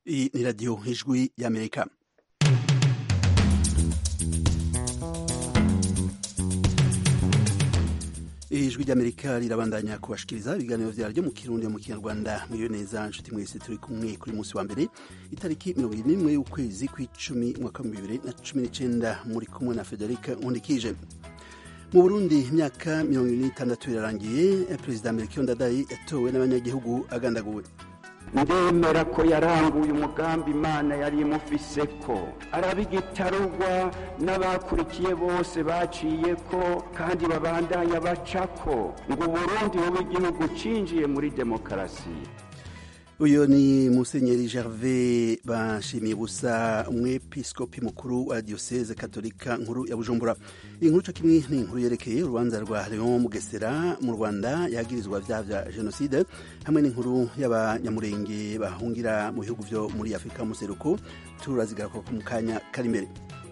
Iyi ni radiyo ijwi y'amerika ijwi ry'amerika rirabandanya kubashikiriza ibiganiro vyaryo mu kirundi mu kinyarwanda mwiyo neza nshuti mwese turi kumwe kuri musi wa mbere itariki mirongo ibiri n'imwe y'ukwezi kw'icumi umwaka w'ibihumbi bibiri na cumi n'icenda muri kumwe na federika nkundikije mu burundi imyaka mirongo ibiri n'itandatu irarangiye perezida melchior ndadaye yatowe n'abanyagihugu agandaguwe ndemera ko yaranguye umugambi imana yari imufise ko arabigitarugwa n'abakurikiye bose baciye ko kandi babandanya bacako ngo uburundi bube igihugu cinjiye muri demokarasi uyu ni musenyeri gervais bashimiye ubusa umwepiskopi mukuru wa diocese katolika nkuru ya bujumbura iyi nkuru co kimwe ni inkuru yerekeye urubanza rwa leon mugesera mu rwanda yagirizwa vyaha vya jenoside hamwe n'inkuru y'abanyamurenge bahungira mu bihugu vyo muri afurika museruko turazigaruka mu kanya kari imbere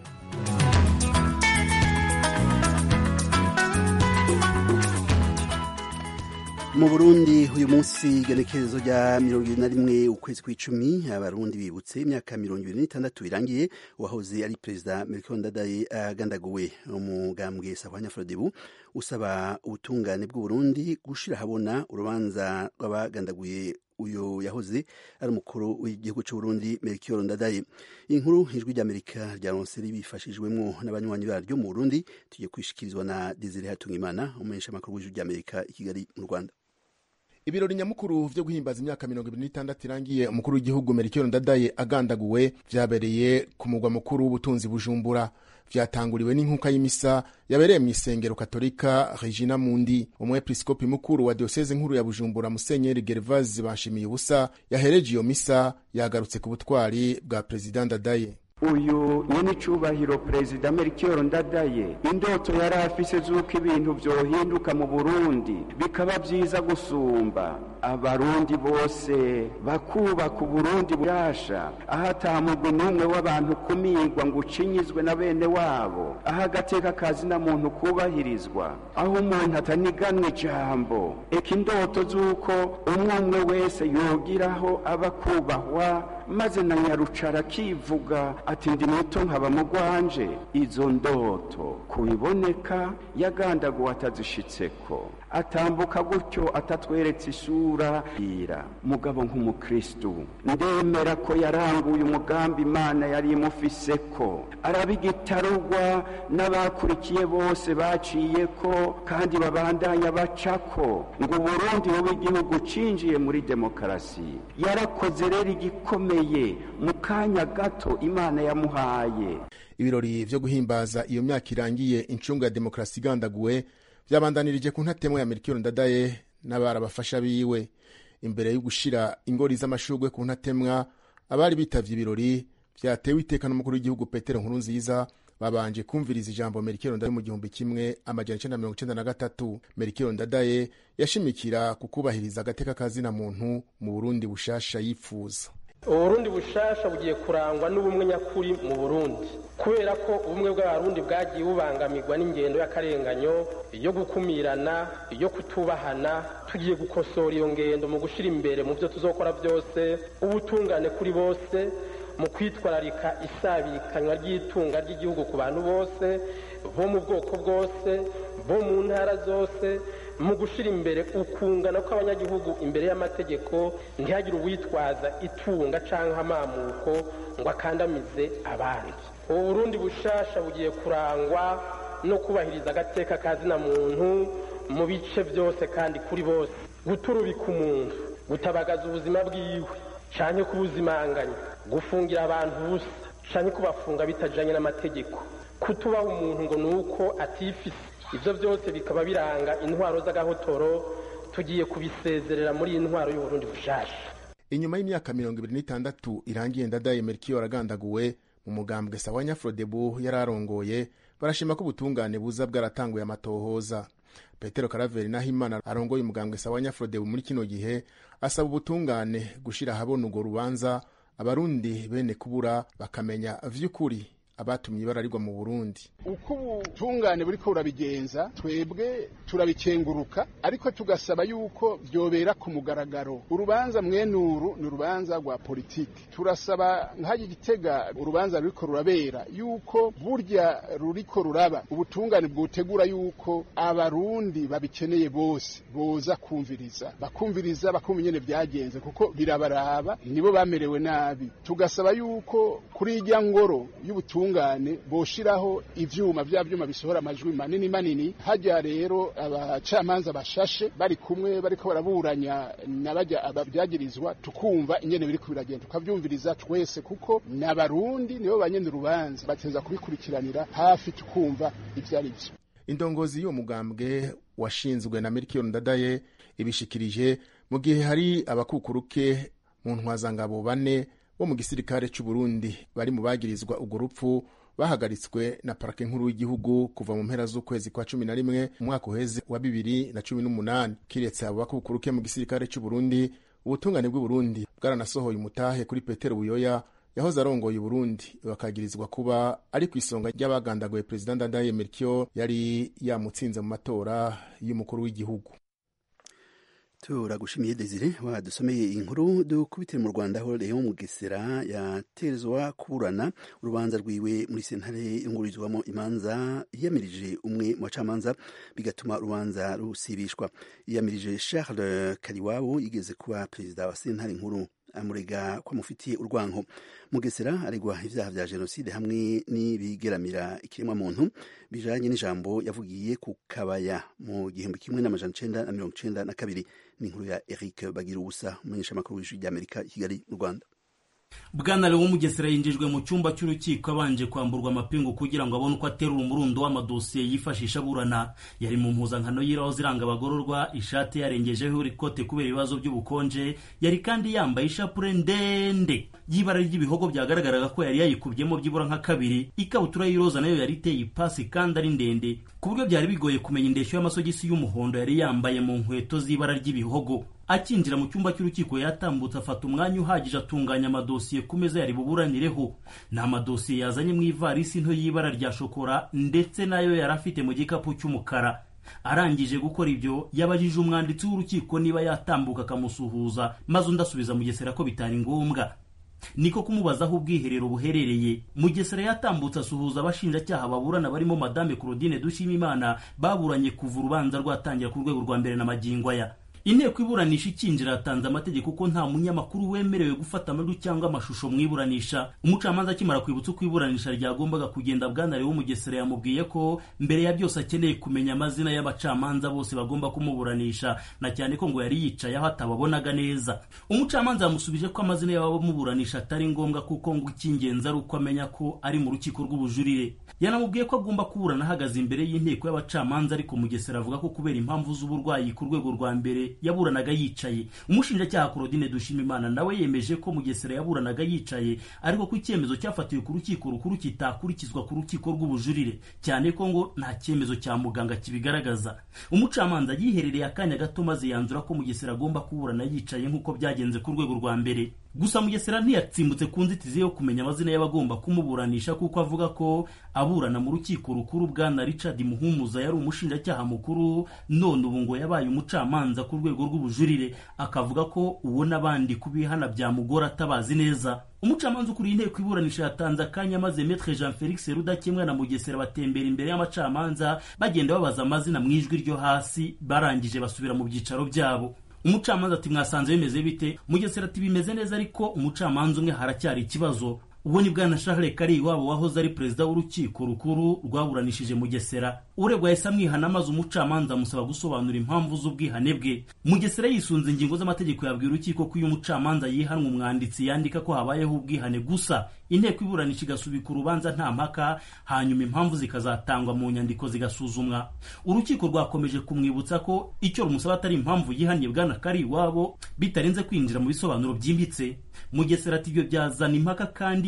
mu burundi uyu munsi igenekerezo rya mirongo ibiri na rimwe ukwezi kw'icumi abarundi bibutse imyaka mirongo ibiri n'itandatu irangiye uwahoze ari perezida melchior ndadaye agandaguwe umugambwe sahwanya frodebu usaba ubutungane bw'uburundi gushira habona urubanza rw'abagandaguye uyu yahoze ari umukuru w'igihugu c'uburundi melchior ndadaye inkuru ijwi ry'amerika ryaronse ribifashijwemwo n'abanywanyi baryo mu burundi tugiye kwishikirizwa na desire hatungimana umumenyesha amakuru w'ijwi ry'amerika i kigali mu rwanda ibirori nyamukuru vyo guhimbaza imyaka mirongo ibiri n'itandatu irangiye umukuru w'igihugu melchior ndadaye agandaguwe vyabereye ku mugwa mukuru w'ubutunzi bujumbura vyatanguriwe n'inkuka y'imisa yabereye mu isengero katolika regina mundi umwepiskopi mukuru wa dioseze nkuru ya bujumbura musenyeri gervase bashimiye ubusa yahereje iyo misa yagarutse ku butwari bwa perezida ndadaye uyu nyene icubahiro perezida melchior ndadaye indoto yari afise z'uko ibintu vyohinduka mu burundi bikaba vyiza gusumba abarundi bose bakubaka uburundi bwasha aho atamugwi n'umwe w'abantu kumigwa ngo ucinyizwe na bene wabo aho agateka kazi na muntu kubahirizwa aho umuntu ataniganwa ijambo eka indoto z'uko umwe umwe wese yogiraho aba kubahwa maze na nyarucara akivuga ati ndi muto nkaba mugwanje izo ndoto kubiboneka yagandaguwe atazishitseko atambuka gutyo atatweretse isura ira mugabo nk'umukristu ndemera ko yaranguye umugambi imana yari imufise ko arabigitarugwa n'abakurikiye bose baciye ko kandi babandanya bacako ngo uburundi bube igihugu cinjiye muri demokarasi yarakoze rero igikomeye mu kanya gato imana yamuhaye ibirori vyo guhimbaza iyo myaka irangiye incungu ya demokarasi igandaguwe vyabandanirije ku ntatemo ya melchior ndadaye n'abarabafasha biwe imbere yo gushira ingori z'amashurwe ku ntatemwa abari bitavye ibirori vyatewe iteka n'umukuru w'igihugu petero nkuru nziza babanje kumviriza ijambo melchior ndadaye mu gihumbi kimwe amajana icenda mirongo icenda na gatatu melchior ndadaye yashimikira ku kubahiriza agateka kazina muntu mu burundi bushasha yipfuza uburundi bushasha bugiye kurangwa n'ubumwe nyakuri mu burundi kubera ko ubumwe bw'abarundi bwagiye bubangamirwa n'ingendo y'akarenganyo yo gukumirana yo kutubahana tugiye gukosora iyo ngendo mu gushyira imbere mu byo tuzokora byose ubutungane kuri bose mu kwitwararika isabikanywa ry'itunga ry'igihugu ku bantu bose bo mu bwoko bwose bo mu ntara zose mu gushyira imbere ukungana kw'abanyagihugu imbere y'amategeko ntihagire uwitwaza itunga cyangwa amamuko ngo akandamize abandi ubu burundi bushasha bugiye kurangwa no kubahiriza agateka kazina muntu mu bice byose kandi kuri bose guturubika umuntu gutabagaza ubuzima bwiwe cyane kubuzimanganya gufungira abantu ubusa cyane kubafunga bitajyanye n'amategeko kutubaha umuntu ngo ni uko atifise ibyo byose bikaba biranga intwaro z'agahotoro tugiye kubisezerera muri iyi ntwaro y'uburundi bushasha inyuma y'imyaka mirongo ibiri n'itandatu irangiye ndadaye melchior agandaguwe mu mugambwe sawa nyafrodebu yari arongoye barashima ko ubutungane buza bwaratanguye amatohoza petero karaveri nahimana arongoye umugambwe sawa nyafrodebu muri kino gihe asaba ubutungane gushira ahabona urwo rubanza abarundi bene kubura bakamenya vy'ukuri abatumye ibara rigwa mu burundi uko ubutungane buriko burabigenza twebwe turabikenguruka ariko tugasaba yuko vyobera ku mugaragaro urubanza mwenuru ni urubanza rwa politiki turasaba nk'ayo gitega urubanza ruriko rurabera yuko burya ruriko ruraba ubutungane bwotegura yuko abarundi babikeneye bose boza kumviriza bakumviriza bakumva ingene vyagenze kuko birabaraba nibo bamerewe nabi tugasaba yuko kuri irya ngoro y'ubutungane boshiraho ivyuma vya vyuma bisohora amajwi manini manini hajya rero abacamanza bashashe bari kumwe bariko baraburanya n'abajya abavyagirizwa tukumva ingene biriko biragenda tukavyumviriza twese kuko n'abarundi nibo banyene urubanza bateza kubikurikiranira hafi tukumva ivyo ari vyo indongozi y'uwo mugambwe washinzwe na Melchior Ndadaye ibishikirije mu gihe hari abakukuruke mu ntwazangabo bane bo mu gisirikare c'u Burundi bari mu bagirizwa urwo rupfu bahagaritswe na parake nkuru y'igihugu kuva mu mpera z'ukwezi kwa cumi na rimwe umwaka uheze wa bibiri na cumi n'umunani kiretse abo bakukuruke mu gisirikare c'u Burundi ubutungane bw'u Burundi bwaranasohoye umutahe kuri Petero Buyoya yahoze arongoye Burundi bakagirizwa kuba ari ku isonga ry'abagandaguye Perezida Ndadaye Melchior yari yamutsinze mu matora y'umukuru w'igihugu turagushimiye desire wadusomeye inkuru dukubitire mu rwanda aho leon mugesera yaterezwa kuburana urubanza rwiwe muri sentare yungururizwamo imanza yiyamirije umwe mu bacamanza bigatuma urubanza rusibishwa yiyamirije charles kariwabo yigeze kuba perezida wa sentare nkuru amurega ko amufitiye urwanko mugesera aregwa ibyaha vya jenoside hamwe n'ibigeramira ikiremwamuntu bijanye n'ijambo yavugiye ku kabaya mu gihumbi kimwe n'amajana icenda na mirongo icenda na kabiri ni inkuru ya eric bagira ubusa umumenyeshamakuru w'ijwi ry'amerika i kigali mu rwanda bwana lewo mugesera yinjijwe mu cyumba cy'urukiko abanje kwamburwa amapingu kugira ngo abone uko aterura umurundo w'amadosiye yifashisha aburana yari mu mpuzankano y'iraho ziranga abagororwa ishati yarengejeho ikote kubera ibibazo by'ubukonje yari kandi yambaye ishapure ndende y'ibara ry'ibihogo byagaragaraga ko yari yayikubyemo byibura nka kabiri ikabutura y'iroza nayo yari iteye ipasi kandi ari ndende ku buryo byari bigoye kumenya indeshyo y'amasogisi y'umuhondo yari yambaye mu nkweto z'ibara ry'ibihogo akinjira mu cyumba cy'urukiko yatambutse afata umwanya uhagije atunganya amadosiye ku meza yari buburanireho ni amadosiye yazanye mu ivarisi nto y'ibara rya shokora ndetse nayo yari afite mu gikapu cy'umukara arangije gukora ibyo yabajije umwanditsi w'urukiko niba yatambuka akamusuhuza maze undi asubiza mugesera ko bitari ngombwa niko kumubaza aho ubwiherero buherereye mugesera yatambutse asuhuza abashinjacyaha baburana barimo madame claudine dushimimana baburanye kuva urubanza rwatangira ku rwego rwa mbere na magingo aya inteko iburanisha ikinjira yatanze amategeko ko nta munyamakuru wemerewe gufata amajwi cyangwa amashusho mu iburanisha umucamanza akimara kwibutsa uko iburanisha ryagombaga kugenda bwana lewo mugesera yamubwiye ko mbere ya byose akeneye kumenya amazina y'abacamanza bose bagomba kumuburanisha na cyane ko ngo yari yicaye aho atababonaga neza umucamanza yamusubije ko amazina y'abamuburanisha atari ngombwa kuko ngo icy'ingenzi ari uko amenya ko ari mu rukiko rw'ubujurire yanamubwiye ko agomba kuburana ahagaze imbere y'inteko y'abacamanza ariko mugesera avuga ko kubera impamvu z'uburwayi ku rwego rwa mbere yaburanaga yicaye umushinjacyaha Claudine Dushimimana nawe yemeje ko Mugesera yaburanaga yicaye ariko ko icyemezo cyafatiwe ku rukiko rukuru kitakurikizwa ku rukiko rw'ubujurire cyane ko ngo nta cyemezo cya muganga kibigaragaza umucamanza yiherereye akanya gato maze yanzura ko Mugesera agomba kuburana yicaye nk'uko byagenze ku rwego rwa mbere gusa Mugesera ntiyatsimbutse ku nzitizi yo kumenya amazina y'abagomba kumuburanisha kuko avuga ko aburana mu rukiko rukuru bwana Richard Muhumuza yari umushinjacyaha mukuru none ubu ngo yabaye umucamanza ku rwego rw'ubujurire akavuga ko uwo n'abandi kubihana byamugora atabazi neza umucamanza ukuriye inteko iburanisha yatanze akanya maze Maître Jean Felix Rudakemwa na Mugesera batembera imbere y'amacamanza bagenda babaza amazina mu ijwi ryo hasi barangije basubira mu byicaro byabo umucamanza ati mwasanze bimeze bite mugesera ati bimeze neza ariko umucamanza umwe haracyari ikibazo uwo ni bwana Charles Kari wabo wahoze ari perezida w'urukiko rukuru rwaburanishije Mugesera uregwa yahise amwihana maze umucamanza amusaba gusobanura impamvu z'ubwihane bwe Mugesera yisunze ingingo z'amategeko yabwiye urukiko ko iyo umucamanza yihanwa umwanditsi yandika ko habayeho ubwihane gusa inteko iburanisha igasubika urubanza nta mpaka hanyuma impamvu zikazatangwa mu nyandiko zigasuzumwa urukiko rwakomeje kumwibutsa ko icyo rumusaba atari impamvu yihaniye bwana Kari iwabo bitarenze kwinjira mu bisobanuro byimbitse Mugesera ati ibyo byazana impaka kandi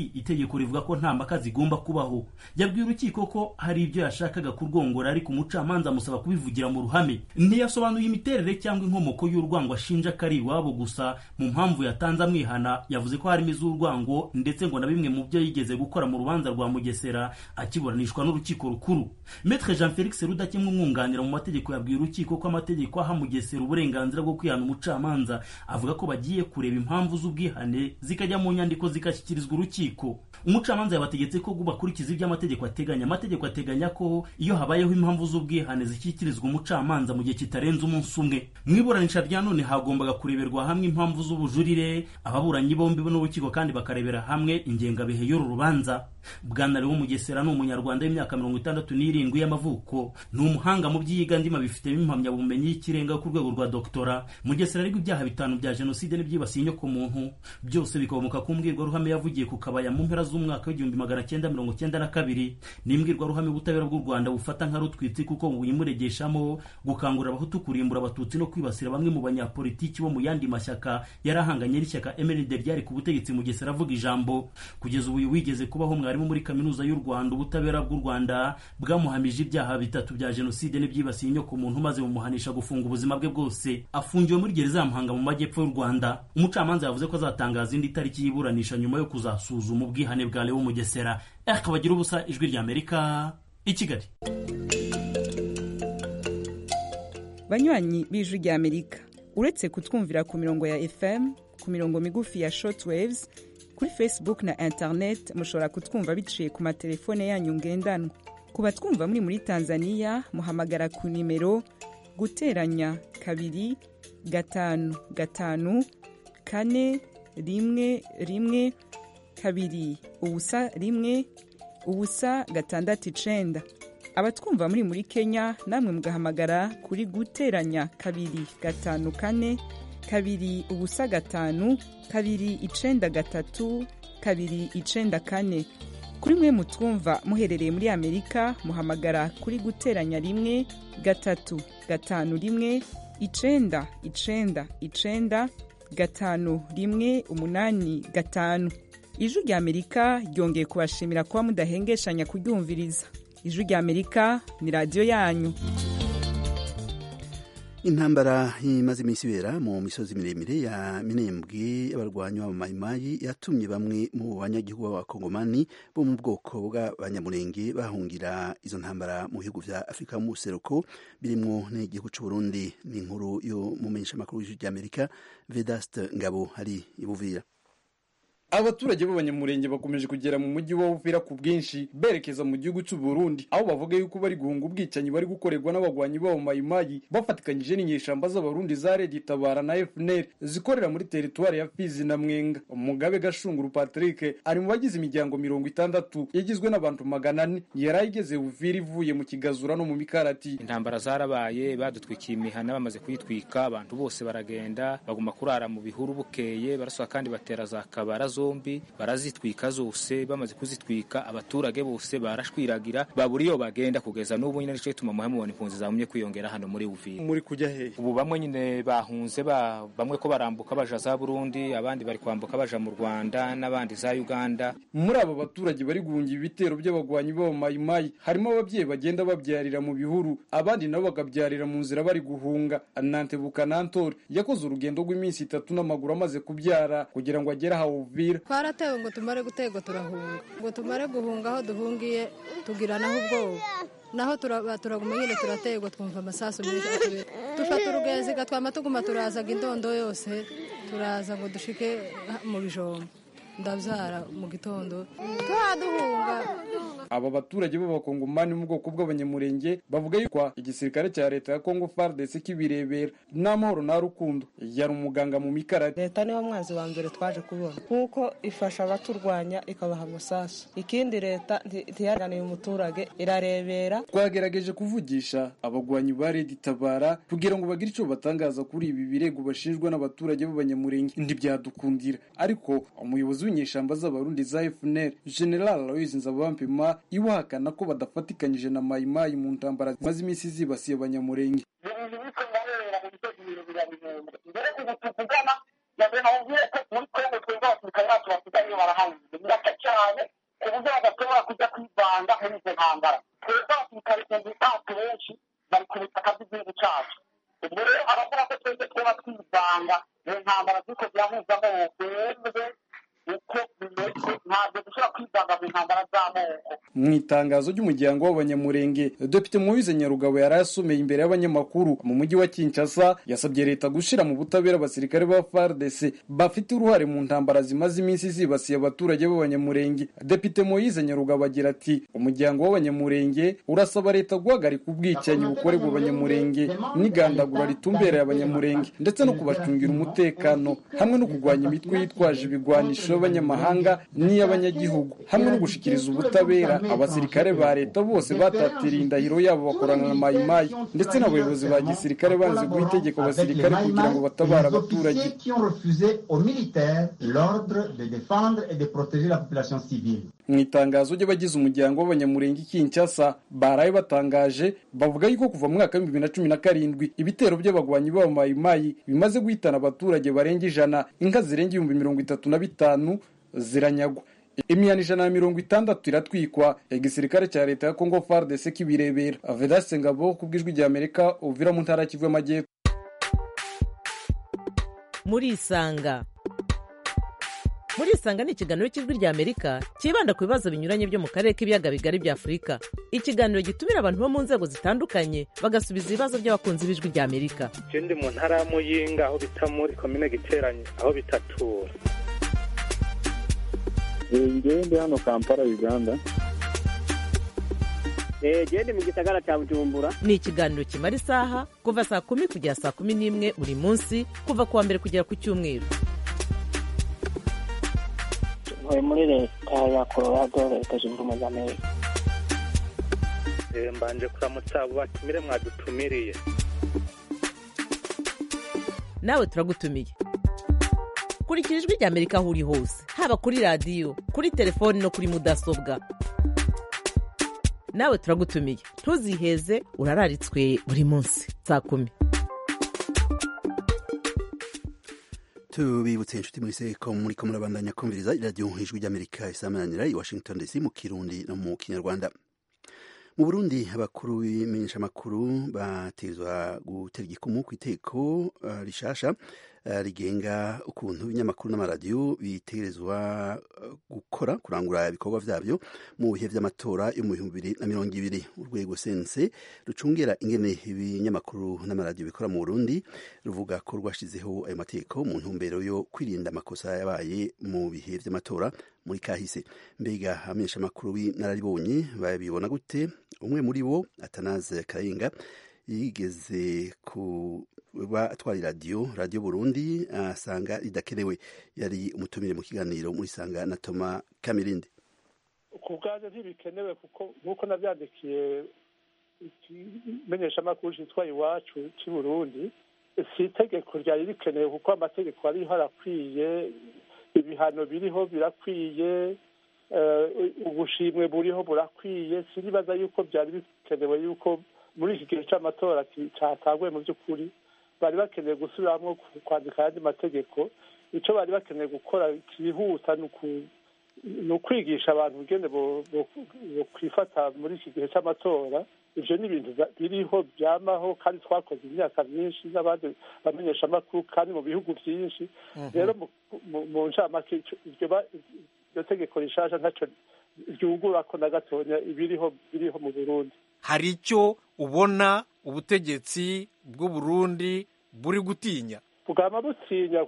itegeko rivuga ko nta mpaka zigomba kubaho yabwiye urukiko ko hari ibyo yashakaga kurwongora ariko umucamanza amusaba kubivugira mu ruhame ntiyasobanuye imiterere cyangwa inkomoko y'urwango ashinja ko ari iwabo gusa mu mpamvu yatanze amwihana yavuze ko harimo iz'urwango ndetse ngo na bimwe mu byo yigeze gukora mu rubanza rwa mugesera akiburanishwa n'urukiko rukuru metre jean felix rudakemwa umwunganira mu mategeko yabwiye urukiko ko amategeko aha mugesera uburenganzira bwo kwihana umucamanza avuga ko bagiye kureba impamvu z'ubwihane zikajya mu nyandiko zigashyikirizwa urukiko umucamanza yabategetse ko bakurikiza ibyo amategeko ateganya amategeko ateganya ko iyo habayeho impamvu z'ubwihane zishyikirizwa umucamanza mu gihe kitarenze umunsi umwe mu iburanisha rya none hagombaga kureberwa hamwe impamvu z'ubujurire ababuranyi bombi n'urukiko kandi bakarebera hamwe ingengabihe y'uru rubanza bwana lewo mugesera ni umunyarwanda w'imyaka mirongo itandatu n'irindwi y'amavuko ni umuhanga mu by'iyigandima bifitemo impamyabumenyi y'ikirenga ku rwego rwa doktora mugesera ariko ibyaha bitanu bya jenoside n'ibyibasiye inyokomuntu byose bikomoka ku mbwirwaruhame yavugiye ku kabaya mu mpera z'umwaka w'igihumbi magana cyenda mirongo cyenda na kabiri ni imbwirwaruhame ubutabera bw'u rwanda bufata nka rutwitsi kuko buyimuregeshamo gukangurira abahutu kurimbura abatutsi no kwibasira bamwe mu banyapolitiki bo mu yandi mashyaka yari ahanganye n'ishyaka mnd ryari ku butegetsi mugesera avuga ijambo kugeza ubu wigeze kubaho mwarimu muri kaminuza y'u rwanda ubutabera bw'u rwanda bwamuhamije ibyaha bitatu bya jenoside n'ibyibasiye inyokomuntu maze bumuhanisha gufunga ubuzima bwe bwose afungiwe muri gereza ya muhanga mu majyepfo y'u rwanda umucamanza yavuze ko azatangaza indi tariki y'iburanisha nyuma yo kuzasuzuma ubwihane bwa lewo mugesera akabagira ubusa ijwi rya amerika i kigali banywanyi b'ijwi rya amerika uretse kutwumvira ku mirongo ya fm ku mirongo migufi ya shortwaves kuri facebook na internet mushobora kutwumva biciye ku matelefone yanyu ngendanwa ku batwumva muri muri tanzania muhamagara ku nimero guteranya kabiri gatanu gatanu kane rimwe rimwe kabiri ubusa rimwe ubusa gatandatu icenda abatwumva muri muri kenya namwe mugahamagara kuri guteranya kabiri gatanu kane kabiri ubusa gatanu kabiri icenda gatatu kabiri icenda kane kuri mwe mutwumva muherereye muri amerika muhamagara kuri guteranya rimwe gatatu gatanu rimwe icenda icenda icenda gatanu rimwe umunani gatanu ijwi rya amerika ryongeye kubashimira kuba mudahengeshanya kuryumviriza ijwi rya amerika ni radiyo yanyu intambara imaze iminsi ibera mu misozi miremire ya minembwe y'abarwanyi b'abamayimayi yatumye bamwe mu banyagihugu b'abakongomani bo mu bwoko bw'abanyamurenge bahungira izo ntambara mu bihugu vya afurika mu buseruko birimwo n'igihugu c'uburundi ni inkuru yo mu menyeshamakuru y'ijwi ry'amerika vedaste ngabo hari ibuvira abaturage b'abanyamurenge bakomeje kugera mu mujyi wa Uvira ku bwinshi berekeza mu gihugu cy'u Burundi aho bavuga yuko bari guhunga ubwicanyi bari gukorerwa n'abagwanyi b'abo mayimayi bafatikanyije n'inyeshamba z'abarundi za Red Tabara na FNL zikorera muri teritwari ya Fizi na Mwenga Mugabe Gashunguru Patrick ari mu bagize imiryango mirongo itandatu yagizwe n'abantu magana ane yari ayigeze Uvira ivuye mu Kigazura no mu Mikarati intambara zarabaye badutwikiye imihana bamaze kuyitwika abantu bose baragenda baguma kurara mu bihuru bukeye baraswa kandi batera za kabara zombi barazitwika zose bamaze kuzitwika abaturage bose barashwiragira babura iyo bagenda kugeza n'ubu nyine nicyo gituma muhe mubona impunzi zagumye kwiyongera hano muri Uvira muri kujya hehe ubu bamwe nyine bahunze ba bamwe ko barambuka baja za Burundi abandi bari kwambuka baja mu Rwanda n'abandi za Uganda muri abo baturage bari guhungira ibitero by'abagwanyi b'abamayimayi harimo ababyeyi bagenda babyarira mu bihuru abandi nabo bakabyarira mu nzira bari guhunga Nante Bukanantori yakoze urugendo rw'iminsi itatu n'amaguru amaze kubyara kugira ngo agere aho Uvira twaratewe ngo tumare gutegwa turahunga ngo tumare guhunga aho duhungiye tugira naho ubwoba naho turaguma nyine turategwa twumva amasasu menshi atubera dufata urugenzi gatwama tuguma turazaga indondo yose turaza ngo dushike mu bijombo ndabyara mu gitondo turaduhunga aba baturage b'abakongomani mu bwoko bw'abanyamurenge bavuga yuko igisirikare cya leta ya kongo fardc kibirebera n'amahoro nta rukundo yari umuganga mu mikarati leta niwo mwanzi wa mbere twaje kubona nk'uko ifasha abaturwanya ikabaha amasasu ikindi leta ntiyaganiye umuturage irarebera twagerageje kuvugisha abagwanyi ba redi tabara kugira ngo bagire icyo batangaza kuri ibi birego bashinjwa n'abaturage b'abanyamurenge ntibyadukundira ariko umuyobozi w'inyeshamba z'abarundi za fnr general aloise nzabampima iwahakana ko badafatikanyije na mayimayi mu ntambara zimaze iminsi zibasiye abanyamurenge mbere ubu tuvugana yavuye nawe ubwire ko muri kongo twebwe abasirikare bacu basigaye barahanyuze birasa cyane kujya kwivanga muri izo ntambara twebwe abasirikare ibihumbi bitatu benshi bari ku butaka bw'igihugu cyacu ubwo rero abavuga ko twebwe twaba twivanga mu ntambara z'uko zirahuza amoko twebwe uko bimeze ntabwo dushobora kwivanga mu ntambara z'amoko mu itangazo ry'umuryango w'abanyamurenge depite muwize nyarugabo yari asomeye imbere y'abanyamakuru mu mujyi wa kinshasa yasabye leta gushyira mu butabera abasirikare ba fardc bafite uruhare mu ntambara zimaze iminsi zibasiye abaturage b'abanyamurenge depite muwize nyarugabo agira ati umuryango w'abanyamurenge urasaba leta guhagarika ubwicanyi bukorerwa abanyamurenge n'igandagura ritumbereye abanyamurenge ndetse no kubacungira umutekano hamwe no kurwanya imitwe yitwaje ibigwanisho y'abanyamahanga n'iy'abanyagihugu hamwe no gushikiriza ubutabera abasirikare ba leta bose batatiriye indahiro yabo bakorana na mayimayi ndetse n'abayobozi ba gisirikare banze guha itegeko abasirikare kugira ngo batabare abaturage qui ont refusé aux militaires l'ordre de défendre et de protéger la population civile. mu itangazo ry'abagize umuryango w'abanyamurenge Kinshasa baraye batangaje bavuga yuko kuva mu mwaka w'ibihumbi bibiri na cumi na karindwi ibitero by'abagwanyi b'abamayimayi bimaze guhitana abaturage barenga ijana inka zirenga ibihumbi mirongo itatu na bitanu ziranyagwa imihana ijana na mirongo itandatu iratwikwa igisirikare cya leta ya kongo fardc kibirebera vedaste ngabo ku bw'ijwi rya amerika uvira mu ntara ya kivu y'amajyepfo muri isanga muri isanga ni ikiganiro cy'ijwi rya amerika cyibanda ku bibazo binyuranye byo mu karere k'ibiyaga bigari bya afurika ikiganiro gitumira abantu bo mu nzego zitandukanye bagasubiza ibibazo by'abakunzi b'ijwi rya amerika je ndi mu ntara ya muyinga aho bita muri komine giteranye aho bitatura ngewe ndi hano kampala uganda genda mu gisagara cya bujumbura ni ikiganiro kimara isaha kuva saa kumi kugera saa kumi n'imwe buri munsi kuva ku wa mbere kugera ku cyumweru ntuye muri leta ya colorado leta zunze ubumwe za amerika Eh, mbanje kuramutsa abo batumire mwadutumiriye nawe turagutumiye kurikira ijwi rya amerika aho uri hose haba kuri radiyo kuri telefoni no kuri mudasobwa nawe turagutumiye ntuziheze urararitswe buri munsi saa kumi tubibutse inshuti mwese ko muri ko murabandanya kumviriza iradiyo ijwi ry'amerika isamananira i washington dc mu kirundi no mu kinyarwanda mu burundi abakuru b'imenyeshamakuru bategerezwa gutera igikumu ku iteko uh, rishasha uh, rigenga ukuntu ibinyamakuru n'amaradiyo bitegerezwa uh, gukora kurangura ibikorwa vyabyo mu bihe vy'amatora yo mu bihumbi bibiri na mirongo ibiri urwego sense rucungera ingene ibinyamakuru n'amaradiyo bikora mu burundi ruvuga ko rwashizeho ayo mategeko mu ntumbero yo kwirinda amakosa yabaye mu bihe vy'amatora muri kahise mbega abamenyeshamakuru b'inararibonye babibona gute umwe muri bo atanaze kayinga yigeze kuba atwara iradiyo radiyo burundi asanga ridakenewe yari umutumire mu kiganiro muri sanga na toma kamirindi ku bwaje ntibikenewe kuko nk'uko nabyandikiye ikimenyeshamakuru cyitwa iwacu cy'i burundi si itegeko ryari rikenewe kuko amategeko ariho arakwiye ibihano biriho birakwiye ubushimwe buriho burakwiye sinibaza yuko byari bikenewe yuko muri iki gihe cy'amatora cyatanguye mu by'ukuri bari bakeneye gusubiramo kwandika ayandi mategeko icyo bari bakeneye gukora cyihuta ni ukwigisha abantu ubugene kwifata muri iki gihe cy'amatora ibyo ni ibintu biriho byamaho kandi twakoze imyaka myinshi n'abandi bamenyeshamakuru kandi mu bihugu byinshi rero mu ncamake iryo tegeko rishasha ntacyo ryungura ko na gatonya ibiriho biriho mu burundi hari icyo ubona ubutegetsi bw'u Burundi buri gutinya bwaba butinya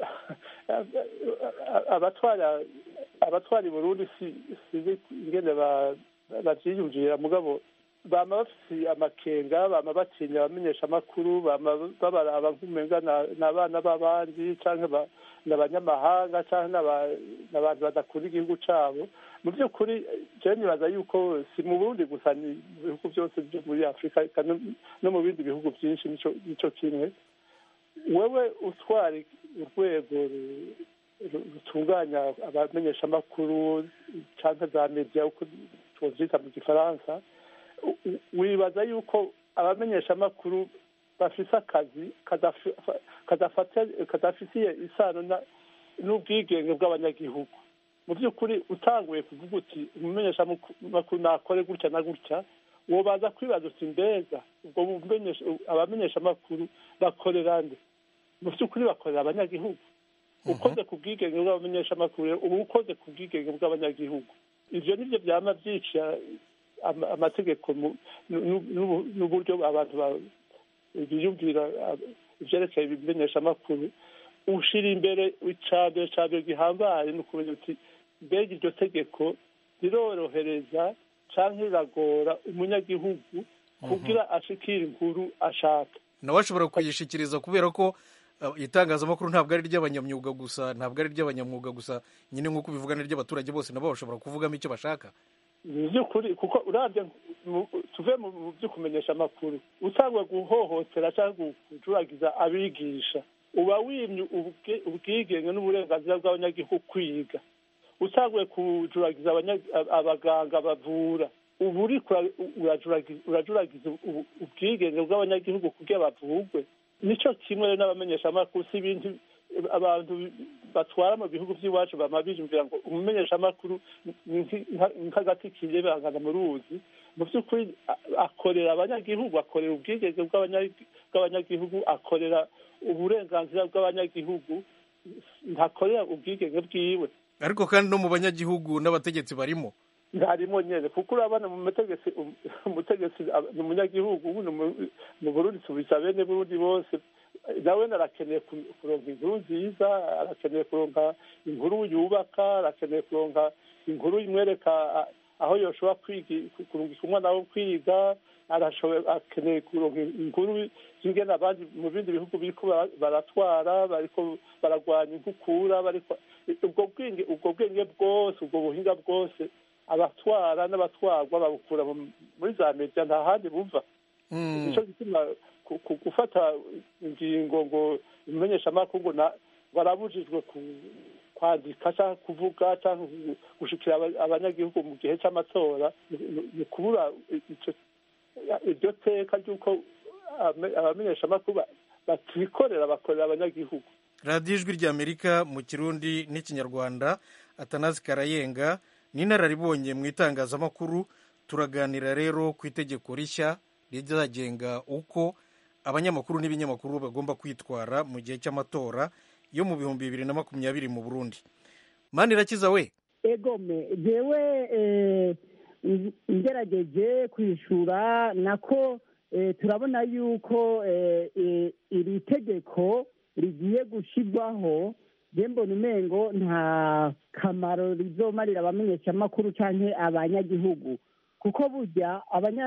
abatwara abatwara i burundi sizi ingene babyiyumvira mugabo bama bafise amakenga bama batinya abamenyeshamakuru bama babaraba nk'umenga ni abana b'abandi canke ni abanyamahanga canke n'abantu badakunda igihugu cabo mu by'ukuri jewe nibaza yuko si mu burundi gusa ni mu bihugu byose byo muri afurika no mu bindi bihugu byinshi nico kimwe wewe utwara urwego rutunganya abamenyeshamakuru canke za media uko twovyita mu gifaransa wibaza yuko abamenyeshamakuru bafise akazi kadafitiye isano n'ubwigenge bw'abanyagihugu mu by'ukuri utanguye kuvuga uti umumenyeshamakuru nakore gutya na gutya wobaza kwibaza uti mbega ubwo abamenyeshamakuru bakorera nde mu by'ukuri bakorera abanyagihugu ukoze ku bwigenge bw'abamenyeshamakuru uba ukoze ku bwigenge bw'abanyagihugu ibyo nibyo byaba byica amategeko n'uburyo abantu biyumvira ibyerekeye ibimenyeshamakuru ushyira imbere icambere cambere gihambaye ni ukumenya uti mbega iryo tegeko rirorohereza cyangwa riragora umunyagihugu kugira ashikire inkuru ashaka nawe ashobora kuyishikiriza kubera ko itangazamakuru ntabwo ari iry'abanyamyuga gusa ntabwo ari iry'abanyamwuga gusa nyine nk'uko ubivuga ni iry'abaturage bose nabo bashobora kuvugamo icyo bashaka ni by'ukuri kuko urabye tuve mu byo kumenyesha amakuru utangwa guhohotera cyangwa kujuragiza abigisha uba wimye ubwigenge n'uburenganzira bw'abanyagihugu kwiga utanguye kujuragiza abaganga bavura ubu uri urajuragiza ubwigenge bw'abanyagihugu kugira bavugwe nicyo kimwe n'abamenyeshamakuru si ibintu abantu batwara mu bihugu by'iwacu bama biyumvira ngo umumenyeshamakuru ni nk'agati kirebangana mu ruzi mu by'ukuri akorera abanyagihugu akorera ubwigenge bw'abanyagihugu akorera uburenganzira bw'abanyagihugu ntakorera ubwigenge bwiwe ariko kandi no mu banyagihugu n'abategetsi barimo ntarimo nyine kuko urabona mu mutegetsi umutegetsi ni umunyagihugu mu burundi tubisa bene burundi bose nawe arakeneye kuronka inkuru nziza arakeneye kuronka inkuru yubaka arakeneye kuronka inkuru imwereka aho yoshobora kurungika umwana wo kwiga akeneye kuronka inkuru zingena abandi mu bindi bihugu biriko baratwara bariko baragwanya inkukura ubwo bwenge ubwo bwenge bwose ubwo buhinga bwose abatwara n'abatwarwa babukura muri za media nta handi buva nicyo gituma gufata ingingo ngo imenyeshamakuru ngo barabujijwe kwandika cyangwa kuvuga cyangwa gushikira abanyagihugu mu gihe cy'amatora ni kubura iryo teka ry'uko abamenyeshamakuru batikorera bakorera abanyagihugu radiyo ijwi ry'amerika mu kirundi n'ikinyarwanda atanazi karayenga n'inararibonye mu itangazamakuru turaganira rero ku itegeko rishya rizagenga uko abanyamakuru n'ibinyamakuru bagomba kwitwara mu gihe cy'amatora yo mu bihumbi bibiri na makumyabiri mu burundi mani irakiza we egome jewe ngerageje kwishura nako turabona yuko iri tegeko rigiye gushyirwaho mbona umengo nta kamaro rizomarira abamenyeshamakuru cyangwa abanyagihugu kuko burya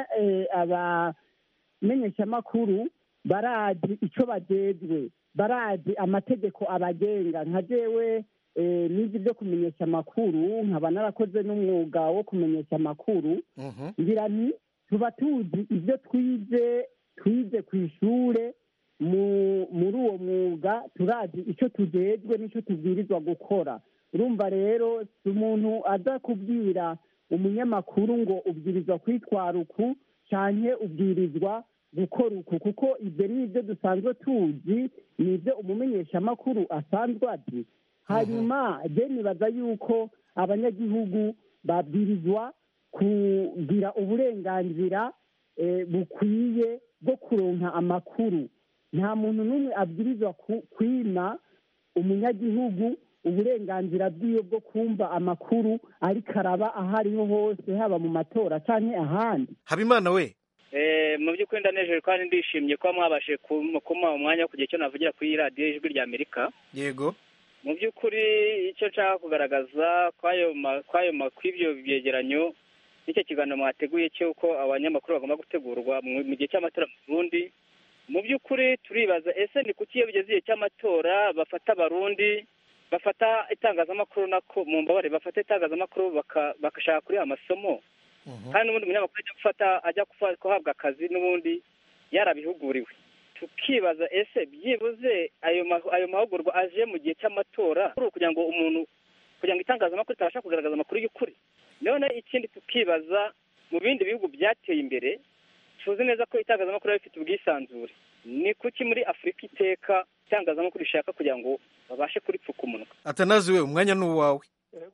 abamenyeshamakuru barazi icyo bagezwe barazi amategeko abagenga nka jewe n'izi byo kumenyesha amakuru nkaba narakoze n'umwuga wo kumenyesha amakuru ngira nti tuba tuzi ibyo twize twize ku ishuri muri uwo mwuga turazi icyo tugejwe n'icyo tubwirizwa gukora urumva rero si umuntu aza kubwira umunyamakuru ngo ubwirizwa kwitwara uku cyane ubwirizwa gukora uku kuko ibyo ni ibyo dusanzwe tuzi ni ibyo umumenyeshamakuru asanzwe azi hanyuma je nibaza yuko abanyagihugu babwirizwa kugira uburenganzira bukwiye bwo kuronka amakuru nta muntu n'umwe abwirizwa kwima umunyagihugu uburenganzira bwiwe bwo kumva amakuru ariko araba aho ariho hose haba mu matora cyangwa ahandi habimana we mu by'ukuri ndanejeje kandi ndishimye kuba mwabashe kumuha umwanya wo kugira icyo navugira kuri radiyo ijwi rya amerika yego mu by'ukuri icyo nshaka kugaragaza kw'ibyo byegeranyo n'icyo kiganiro mwateguye cy'uko abanyamakuru bagomba gutegurwa mu gihe cy'amatora mu burundi mu by'ukuri turibaza ese ni kuki iyo bigeze igihe cy'amatora bafata abarundi bafata itangazamakuru nako mu mbabare bafata itangazamakuru bagashaka kuriha amasomo kandi n'ubundi umunyamakuru ajya gufata ajya guhabwa akazi n'ubundi yarabihuguriwe tukibaza ese byibuze ayo mahugurwa aje mu gihe cy'amatora kugira ngo umuntu kugira ngo itangazamakuru ritabasha kugaragaza amakuru y'ukuri none ikindi tukibaza mu bindi bihugu byateye imbere tuzi neza ko itangazamakuru riba rifite ubwisanzure ni kuki muri afurika iteka itangazamakuru rishaka kugira ngo babashe kuripfuka umunwa atanazi we umwanya ni uwawe urakoze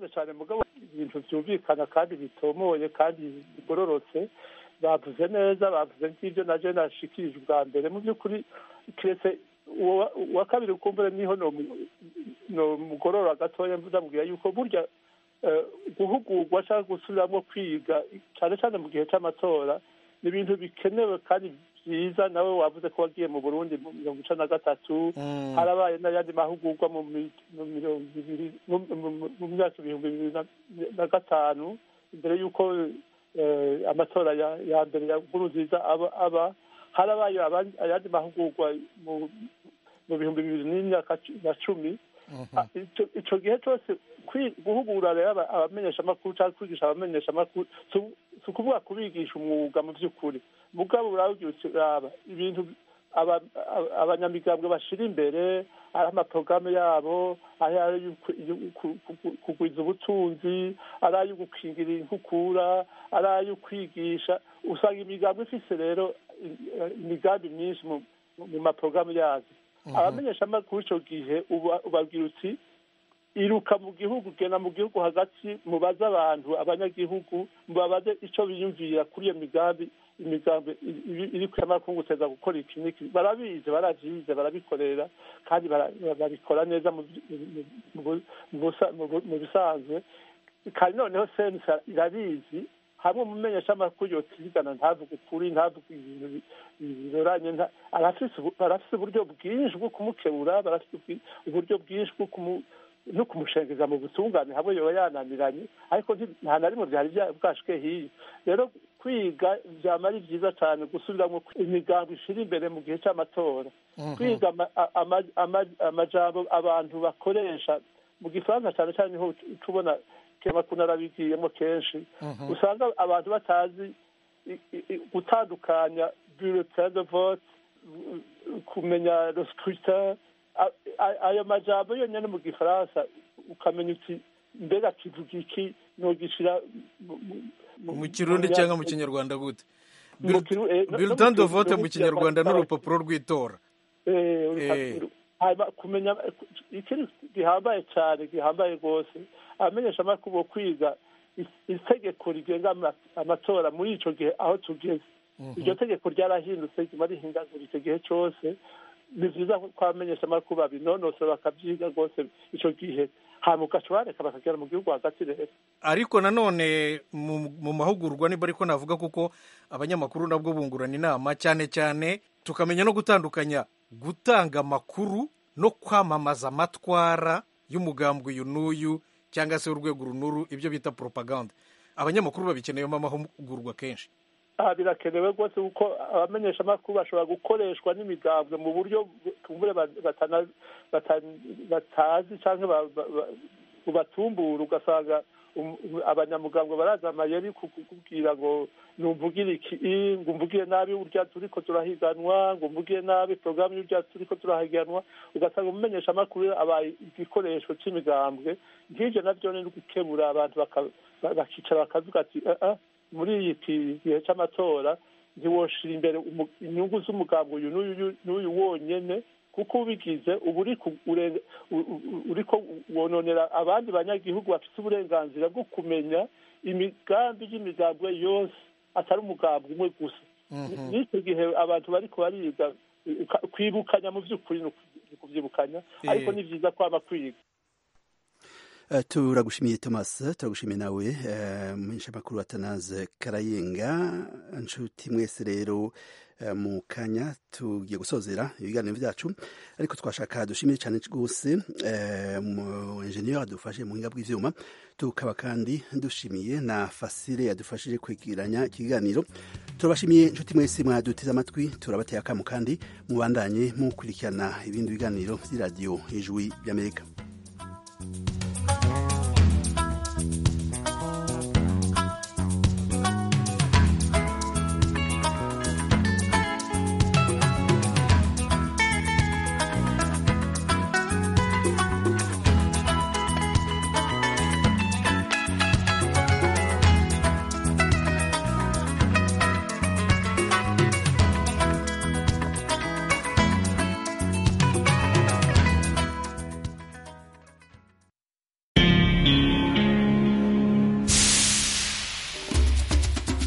cyane mugabo ibintu byumvikana kandi bitomoye kandi bigororotse bavuze neza bavuze nk'ibyo naje nashikirije ubwa mbere mu by'ukuri keretse uwa kabiri ukumbure niho no mugorora gatoya ndamubwira yuko burya guhugurwa cyangwa gusubiramo kwiga cyane cyane mu gihe cy'amatora ni ibintu bikenewe kandi byiza nawe wavuze ko wagiye mu burundi mu mirongo icana na gatatu harabaye n'ayandi mahugurwa mu mirongo ibiri mu myaka ibihumbi bibiri na gatanu imbere y'uko amatora ya mbere ya nkuru nziza aba harabaye ayandi mahugurwa mu bihumbi bibiri n'imyaka na cumi icyo gihe cyose guhugura rero abamenyeshamakuru cyangwa kwigisha abamenyeshamakuru si ukuvuga kubigisha umwuga mu by'ukuri mugabo uraba ibintu abanyamigambwe bashyira imbere ari amaporogaramu yabo ari ayo kugwiza ubutunzi ari ayo gukingira inkukura ari ayo kwigisha usanga imigambwe ifise rero imigambi myinshi mu maporogaramu yazo abamenyeshamakuru icyo gihe ubabwira uti iruka mu gihugu gena mu gihugu hagati mubaze abantu abanyagihugu mubabaze icyo biyumvira kuri iyo migambi imigambi iri kwiyamakungu uteza gukora iki n'iki barabizi baravyize barabikorera kandi babikora neza mu bisanzwe kandi noneho sensa irabizi hamwe umumenyeshamakuru yotigana ntavuga ukuri ntavuga ibintu binyuranye barafise uburyo bwinshi bwo kumukebura barafise uburyo bwinshi bwo no kumushengeza mu butungane hamwe yoba yananiranye ariko nta na rimwe byari bwashike hiyo rero kwiga byaba ari byiza cyane gusubiramo imigambi ishira imbere mu gihe cy'amatora kwiga amajambo abantu bakoresha mu gifaransa cyane cyane niho tubona kemakuna arabigiyemo kenshi usanga abantu batazi gutandukanya bulletin de vote kumenya le scrutin ayo majambo yonyine mu gifaransa ukamenya uti mbega kivuga iki nogishira mu kirundi cyangwa mu kinyarwanda gute bulletin de vote mu kinyarwanda n'urupapuro rw'itora kumenya ikiri gihambaye cyane gihambaye rwose abamenyesha amakuru bo kwiga itegeko rigenga amatora muri icyo gihe aho tugeze iryo tegeko ryarahindutse riguma rihindagura icyo gihe cyose ni byiza ko abamenyesha amakuru babinonosora bakabyiga rwose icyo gihe hanyuma ugaca bareka bakagera mu gihugu hagati rero ariko nanone mu mahugurwa niba ariko navuga kuko abanyamakuru nabwo bungurana inama cyane cyane tukamenya no gutandukanya gutanga amakuru no kwamamaza amatwara y'umugambwe uyu n'uyu cyangwa se urwego runuru ibyo bita propaganda abanyamakuru babikeneyemo amahugurwa kenshi aha birakenewe rwose kuko abamenyeshamakuru bashobora gukoreshwa n'imigambwe mu buryo tumbure batazi cyangwa bubatumbura ugasanga abanyamugambwe baraza amayeri kukubwira ngo numvugire iki ngo umvugire nabi urya turiko turahiganwa ngo umvugire nabi porogaramu y'urya turiko turahiganwa ugasanga umumenyeshamakuru abaye igikoresho c'imigambwe nk'ivyo navyo ni gukebura abantu bakicara bakavuga ati muri iki gihe cy'amatora ntiwoshira imbere inyungu z'umugambwe uyu n'uyu wonyene kuko ubigize uba uriko wononera abandi banyagihugu bafite uburenganzira bwo kumenya imigambi y'imigambwe yose atari umugambwe umwe gusa n'icyo gihe abantu bariko bariga kwibukanya mu by'ukuri ni ukubyibukanya ariko ni byiza kwaba kwiga turagushimiye thomas turagushimiye nawe umumenyeshamakuru atanaze karayenga inshuti mwese rero mu kanya tugiye gusozera ibiganiro byacu ariko twashaka dushimire cyane rwose mu enjeniyeri adufashe mu buhinga bw'ibyuma tukaba kandi dushimiye na fasire yadufashije kwigiranya ikiganiro turabashimiye inshuti mwese mwaduteze amatwi turabateye akamu kandi mubandanye mukurikirana ibindi biganiro by'iradiyo hejuru y'amerika